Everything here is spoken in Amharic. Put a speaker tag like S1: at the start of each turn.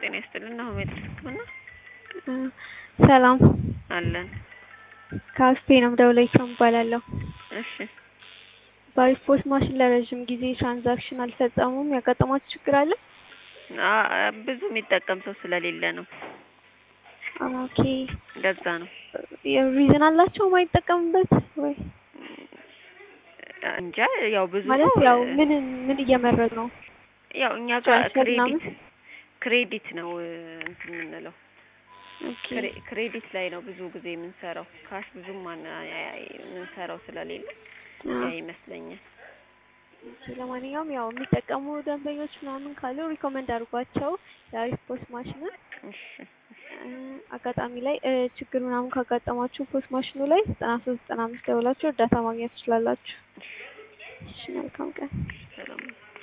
S1: ጤና ይስጥልን። አሁን ሜትር ህክምና
S2: ሰላም
S1: አለን።
S2: ከአስቴ ነው የምደውለው ይሰሙ እባላለሁ።
S1: እሺ
S2: በሪፖርት ማሽን ለረዥም ጊዜ ትራንዛክሽን አልፈጸሙም። ያጋጠማችሁ ችግር አለ?
S1: አ- ብዙ የሚጠቀም ሰው ስለሌለ ነው።
S2: ኦኬ
S1: እንደዛ ነው።
S2: ሪዝን አላቸው የማይጠቀሙበት ወይ
S1: እንጃ ያው ብዙ
S2: ማለት
S1: ሰው
S2: ያው ምን ምን እየመረጡ ነው?
S1: ያው እኛ ጋር
S2: ትራንስፈር ምናምን?
S1: ክሬዲት ክሬዲት ነው እ፣ እንትን የምንለው
S2: ኦኬ
S1: ክሬ- ክሬዲት ላይ ነው ብዙ ጊዜ የምንሰራው። ካሽ ብዙም ማን የምንሰራው ስለሌለ ያ
S2: አዎ።
S1: ይመስለኛል።
S2: ኦኬ፣ ለማንኛውም ያው የሚጠቀሙ ደንበኞች ምናምን ካሉ ሪኮመንድ አድርጓቸው የሪፖርት ማሽንን
S1: እሺ
S2: እ፣ አጋጣሚ ላይ እ፣ ችግር ምናምን ካጋጠማችሁ ፖስት ማሽኑ ላይ ዘጠና ሶስት ዘጠና አምስት ደውላችሁ እርዳታ ማግኘት ትችላላችሁ። እሺ መልካም ቀን።
S1: ሰላም